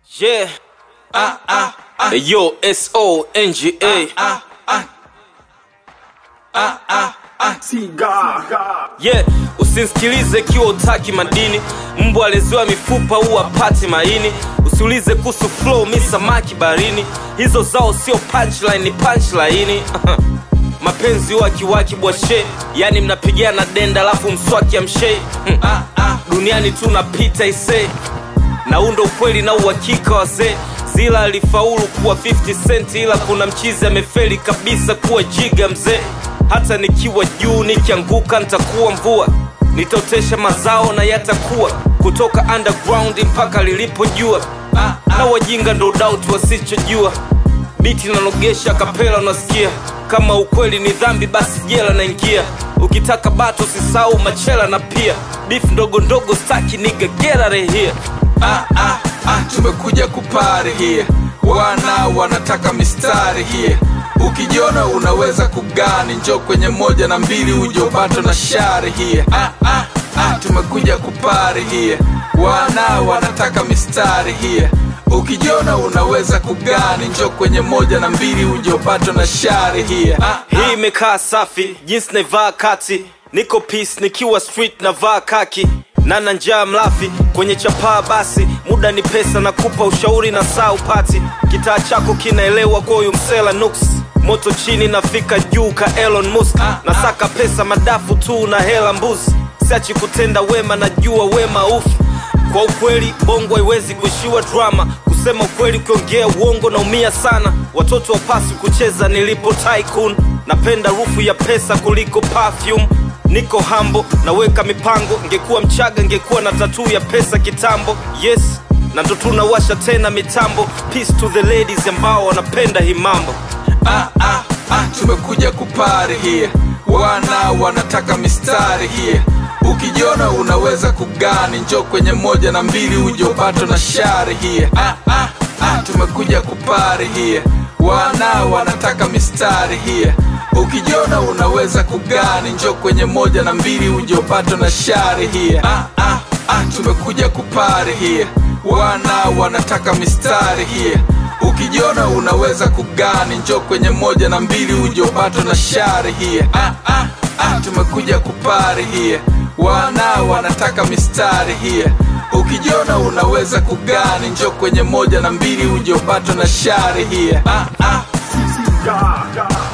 Yeah. Ah, ah, ah. Yo, S O N G A. Yeah, usinsikilize ikiwa utaki madini. Mbwa aleziwa mifupa huwa pati maini. Usiulize kuhusu flow, mi samaki barini. Hizo zao sio punchline, ni punchline. Mapenzi huwa kiwaki bwashe, yani mnapigana denda alafu mswaki amshe. Hmm. Duniani tu napita isee na huu ndo ukweli na uhakika wazee zila alifaulu kuwa 50 cent ila kuna mchizi amefeli kabisa kuwa jiga mzee hata nikiwa juu nikianguka nitakuwa mvua nitaotesha mazao na yatakuwa kutoka underground mpaka lilipojua na wajinga ndo doubt wasichojua biti nanogesha kapela unasikia kama ukweli ni dhambi basi jela naingia ukitaka bato usisahau machela na pia beef ndogo ndogo staki niga get out of here ah, ah, ah, tumekuja kupari here wana wanataka mistari here ukijiona unaweza kugani njo kwenye moja na mbili ujobato na shari here ah, ah, ah, tumekuja kupari here wana wanataka mistari here ukijiona unaweza kugani njo kwenye moja na mbili ujobato na shari here ah, hii imekaa safi jinsi naivaa kati niko peace nikiwa street navaa kaki nana njaa mlafi kwenye chapaa basi muda ni pesa na kupa ushauri na saa upati kitaa chako kinaelewa kwa huyu msela nuks moto chini nafika juu ka elon musk nasaka pesa madafu tu na hela mbuzi siachi kutenda wema najua wema ufu kwa ukweli bongo haiwezi kuishiwa drama kusema ukweli ukiongea uongo naumia sana watoto wapasi kucheza nilipo tycoon napenda rufu ya pesa kuliko perfume niko hambo naweka mipango ngekuwa mchaga ngekuwa na tatuu ya pesa kitambo yes na ndo tunawasha tena mitambo peace to the ladies ambao wanapenda hii mambo ah, ah, ah, tumekuja kupari here wana wanataka mistari here ukijiona unaweza kugani njo kwenye moja na mbili ujobato na shari here ah, ah, ah, tumekuja kupari here wana wanataka mistari here ukijiona unaweza kugani njo kwenye moja na mbili ujobato na shari here ah, ah, ah, tumekuja kupari here wana wanataka mistari here ukijiona unaweza kugani njo kwenye moja na mbili ujobato na shari here ah, ah, ah, tumekuja kupari here wana wanataka mistari here ukijiona unaweza kugani njo kwenye moja na mbili ujobato na shari here ah, ah. God, God.